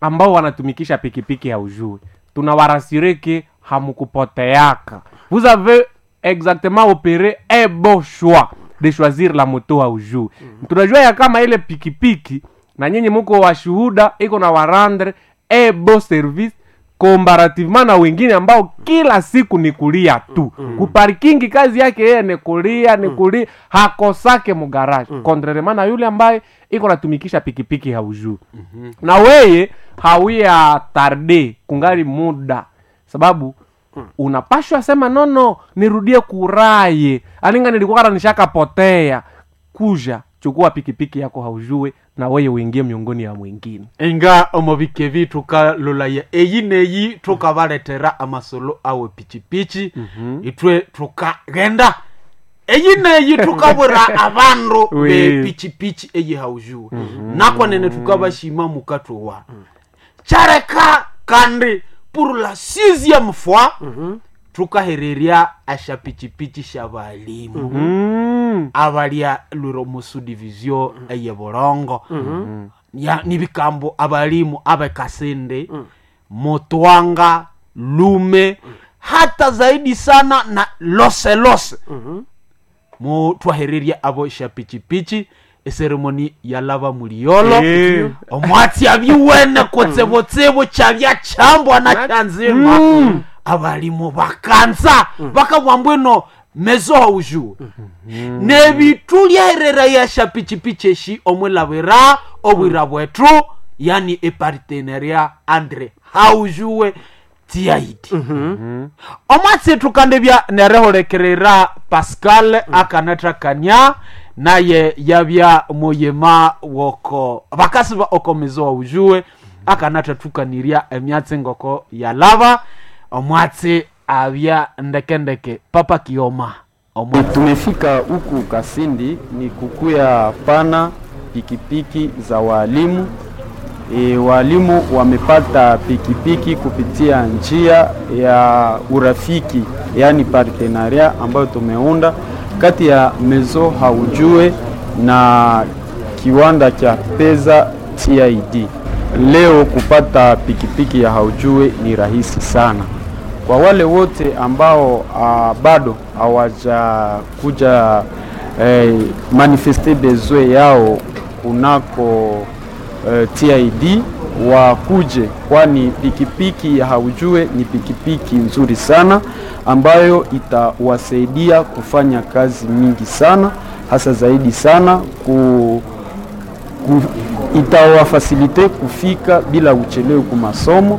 ambao wanatumikisha pikipiki haujui tunawarasireke hamukupoteaka vous avez exactement opéré un bon choix de choisir la moto haujui tunajua ya kama ile pikipiki na nyinyi muko washuhuda iko na warandre un bon service comparativement na wengine ambao kila siku ni kulia tu mm. kuparikingi kazi yake yeye ni kulia ni kulia hakosake mugaraji mm. contrairement na yule ambaye iko natumikisha pikipiki haujuu mm-hmm. na weye hawia tarde kungali muda sababu mm. unapashwa sema nono nirudie kuraye alinga nilikuwa kana nishakapotea kuja chukua pikipiki yako haujue na weye uingie miongoni ya mwingine inga omubike bi tukalolaya eyi neyi tukabaletera amasolo awe pichipichi itwe tukagenda eyi neyi tukabwira abandu Oui. bepichipichi eyi haujuwe nakwanene tukabashima mukatwa chareka kandi pour la sixième fois tukahererya asha pichipichi sha balimu mm. abalya lwiro musu division eye bulongo ya nibikambo abalimu abekasende motwanga lume hata zaidi sana na lose lose mu twahererya abo sha pichipichi eseremoni yalava muliolo Eh. omwatsi abiwene kutsibutsibu kyabya kyambwa na kyanzima abalimu bakanza bakabwa mbwino mezo haujuwe nebitu lyaherera yasha pichipichi eshi omwilabwira obwira bwetu yani eparteneria andre haujuwe tiaidi omwatsi tukandebya nerehulekerera pascal akanatrakania naye yabya muyima woko bakasi ba okomezo haujuwe akanatatukanirya emyatsi ngoko yalava omwatsi abya ndekendeke papa kioma omwa tumefika huku kasindi ni kukuya pana pikipiki za waalimu e, waalimu wamepata pikipiki kupitia njia ya urafiki yaani partenaria ambayo tumeunda kati ya mezo haujue na kiwanda cha pesa TID. Leo kupata pikipiki ya haujue ni rahisi sana kwa wale wote ambao uh, bado hawajakuja eh, manifeste besoin yao kunako eh, TID wakuje, kwani pikipiki ya haujue ni pikipiki nzuri sana ambayo itawasaidia kufanya kazi mingi sana, hasa zaidi sana ku, ku, itawafasilite kufika bila uchelewe ku masomo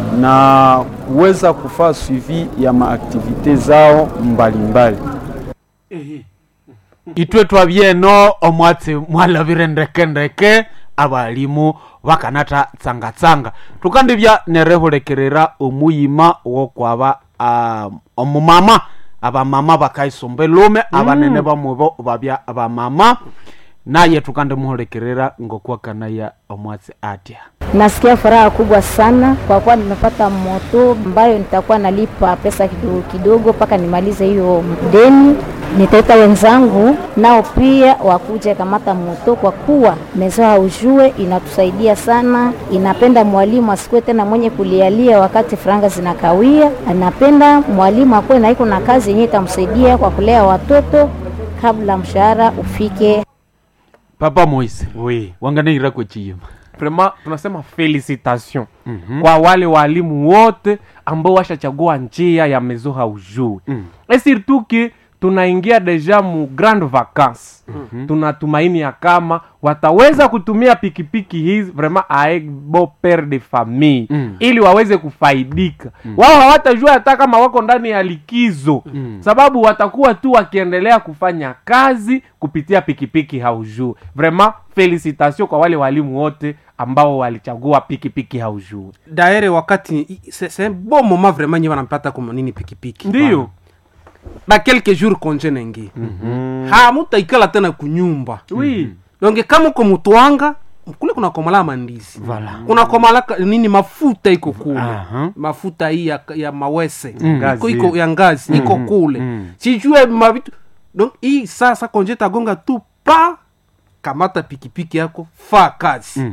na kuweza kufaa suivi ya maaktivite zao mbalimbali mbali. itwe twabyeno omwatsi mwalabire ndekendeke abalimu bakanata tsangatsanga tukandibya nerehulekerera omuyima wokwaba um, omumama abamama bakaisomba elume abanene bamubo babya bamama naye tukandimuhulekerera ngokwakanaya omwatsi atya Nasikia furaha kubwa sana kwa kuwa nimepata moto ambayo nitakuwa nalipa pesa kidogo kidogo mpaka nimalize hiyo deni. Nitaita wenzangu nao pia wakuje kamata moto, kwa kuwa mezo haujue inatusaidia sana. Inapenda mwalimu asikuwe tena mwenye kulialia wakati franga zinakawia. Anapenda mwalimu akuwe na iko na kazi yenyewe itamsaidia kwa kulea watoto kabla mshahara ufike. papa moise oui. wanganeira kwechiyima vraiment tunasema felicitation mm-hmm. kwa wale walimu wote ambao washachagua njia ya mezo haujui mm. e surtout que tunaingia deja mu grande vacance mm-hmm. tunatumaini ya kama wataweza kutumia pikipiki hizi vraiment avec bon pere de famille mm. ili waweze kufaidika mm. wao hawatajua hata kama wako ndani ya likizo mm. sababu watakuwa tu wakiendelea kufanya kazi kupitia pikipiki haujuu vraiment felicitation kwa wale walimu wote ambao walichagua pikipiki haujuu daere wakati c'est c'est un bon moment vraiment nye wanampata kuma nini pikipiki ndiyo na quelques jours konje nengi mm-hmm. hamutaikala tena kunyumba oui donge kama uko mutwanga kule kuna komala mandizi Voilà. kuna komala ka- nini mafuta iko kule Aha. mafuta hii ya, ya mawese iko, Ngazi. iko ya ngazi iko kule sijue mavitu donc hii sasa konje tagonga tu pa kamata pikipiki yako fa kazi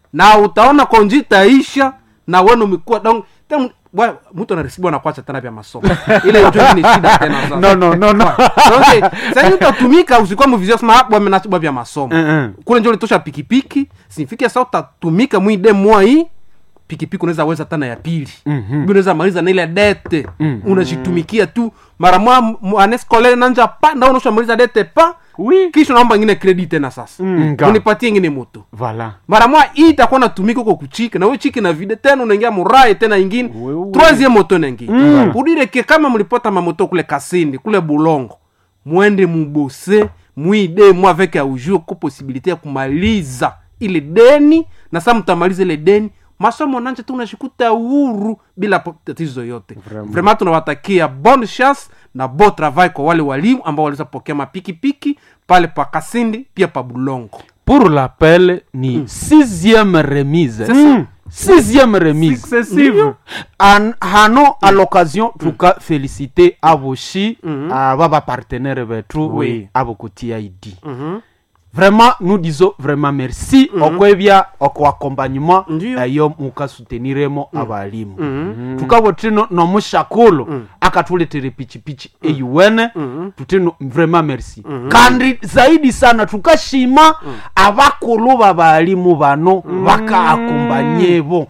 na utaona konji itaisha na wenu umekuwa donc tena bwa- mtu anarisibiwa na kuacha tena vya masomo ile ndio ni shida tena sasa no no no no donc sasa utatumika usikuwa mvizia sema bwa menachibwa vya masomo Mm-mm. kule njo litosha pikipiki sinifike sasa utatumika mwide mwa hii pikipiki unaweza weza tana ya pili mm-hmm. unaweza maliza na ile dete mm-hmm. unajitumikia tu mara mwa anescole nanja pa na unashamaliza dete pa Oui. kisha naomba ingine credit tena sasa Nga. unipatie ingine moto voilà mara mwa hii itakuwa natumika huko kuchika na wewe chiki na vide tena unaingia murae tena ingine Wewe. troisième moto naingia mm. udireke kama mlipota mamoto kule kasindi kule bulongo mwende mubose mwide mwa avec aujur ko possibilité ya kumaliza ile deni na saa mtamaliza ile deni masomo nanje tu unashikuta uhuru bila po- tatizo yote Vraiment. vraiment tunawatakia bonne chance na bon travail kwa wale walimu ambao waliweza pokea mapikipiki pale pa kasindi pia pa bulongo pour l'appel ni sixième remise C'est ça. sixième remise Successive. An, hano à l'occasion tuka féliciter aboshi aba bapartenaire betu Oui. abo ku tid vraiment nous disons vraiment merci okwebya okwakompagnement Ndiyo. eyo mukasuteniremo abalimu tukabo tino nomushakulu akatuletere pichipichi eyuwene tutino vraiment merci kandi zaidi sana tukashima abakulu babalimu bano bakaakompanyebo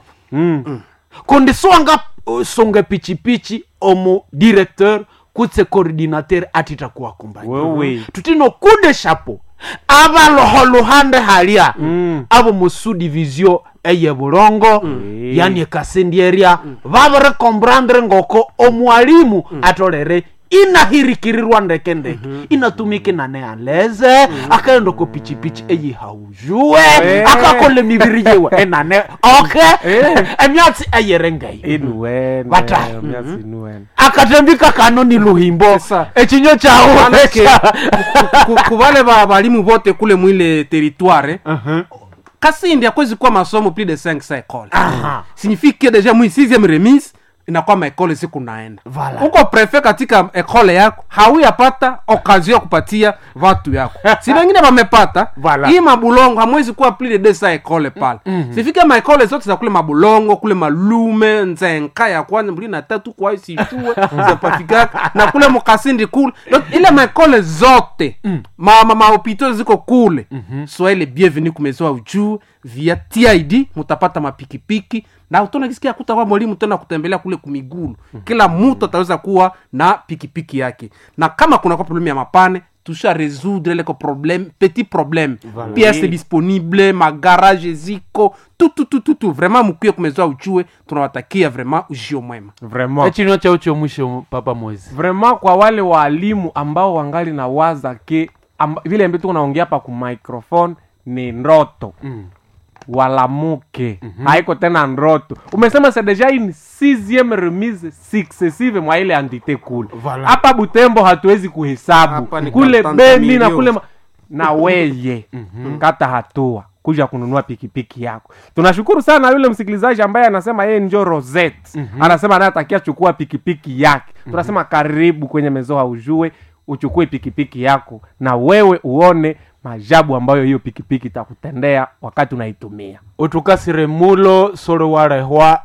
kundi swanga uh, songa pichipichi omu directeur kutse coordinateur atita kuwakompanya Wewe. tutino kude shapo abaloho luhande halya abo musu division eye bulongo yani ekasindi eria babere komprendre ngoko omwalimu atolere inahirikirirwa ndeke ndeke inatumike nane aleze akaenda ko pichipichi eyihaujue akakole mibiri yewe enane oke emyatsi eyerengeyo Inuwene. Bata. Myasi inuwene. akatembika kano ni luhimbo Sasa. echinyo chawo Manake, ku- ku- ku vale ba balimu vote kule mwile territoire kasindi akwezi kuwa masomo plus de 5 sa ekole signifie que deja mwi 6 remise inakuwa maekole siku naenda Voilà. uko prefe katika ekole yako hauyapata okazio ya kupatia vatu yako si vengine vamepata Voilà. hii mabulongo hamwezi kuwa plus de desa ekole pale sifike maekole zote za kule mabulongo kule malume nzenka ya kwanza mbili na tatu kwa sichue zapafikaka na kule mukasindi kule Donc, ile maekole zote ma, ma, mahopito ziko kule soyez les bienvenus kumezoa ujuu via tid mutapata mapikipiki na utona kisikia kutakuwa mwalimu tena kutembelea kule kumigulu kila mtu ataweza kuwa na pikipiki yake na kama kuna kwa problemu ya mapane tusha résoudre leko problème petit problème voilà. pièce disponible magarage ziko tututututu vraiment mukuye kumezoa ujue tunawatakia vraiment ujio mwema Vraiment. echinyo chao chomwisho papa mwezi vraiment kwa wale waalimu ambao wangali na waza ke amba, vile ambaye tuko naongea hapa ku microphone ni ndoto mm. walamuke mm-hmm. haiko tena ndoto umesema c'est déjà une sixième remise successive mwa ile entité kule Voilà. hapa butembo hatuwezi kuhesabu Hapa ni kule katanta beni na milioni. kule ma... na weye mm-hmm. kata hatua kuja kununua pikipiki yako tunashukuru sana yule msikilizaji ambaye anasema yeye njo roset mm-hmm. anasema anayetakia chukua pikipiki yake mm-hmm. tunasema karibu kwenye mezoa ujue uchukue pikipiki yako na wewe uone majabu ambayo hiyo pikipiki itakutendea wakati unaitumia utukasire mulo solo warehwa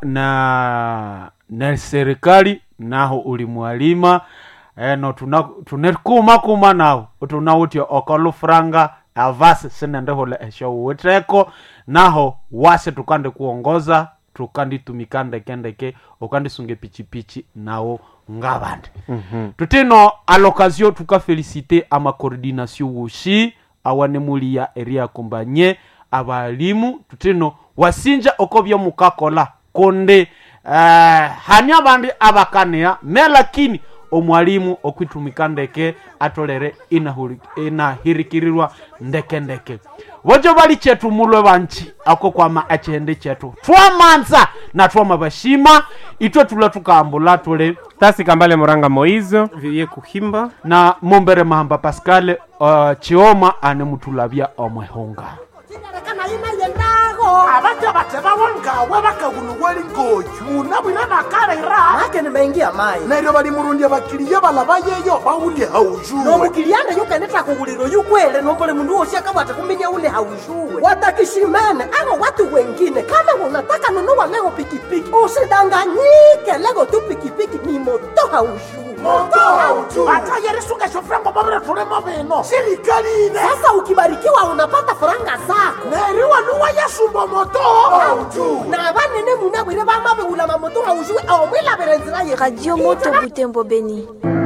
na na serikali naho uli mwalima eno tuna tunekuma kuma nawo tunawutya okolufranga avasi sinendehola esho uwiteko naho wase tukande kuongoza tukanditumika ndekendeke ukandisunge pichipichi nawo ngabandi mm-hmm. tutino alokazio tukafelisite amakoordination woshi awanemulia eria kombanye abalimu tutino wasinja oko byomukakola konde uh, hani abandi abakania me lakini omwalimu okwitumika ndeke atolere inahuri- inahirikirirwa ndeke ndeke bojo bali chetu mulwe banchi ako kwama achende chetu twamanza na twama bashima itwe tula tukambula tule tasi kambale moranga moizo viye kuhimba na mombere mahamba pascal uh, chioma ane mutulabya omwehunga Sina rekana ina yendago bako abaja batebawo ngawe bakaguluweli ngoju munabwire nakalera make nimeingia mai neryo balimurundya bakiliya balaba yeyo bawulye haujuwe nomukilianda yukeneta kughuliro yukwele nombole mundu wosi akabwata kuminya ule haushuwe watakishimene abo watu wengine kama unataka nunua leo pikipiki usidanganyike leo tu pikipiki ni moto haushuwe atayerisungesofrango babire tulimo bino sirikali ine sasa ukibarikiwa unapata faranga zako neriwa nuwa yasumba moto hauju na banene munabwire bamabeula mamoto haushuwe omwilabire nzira ye Radio Moto Butembo Beni.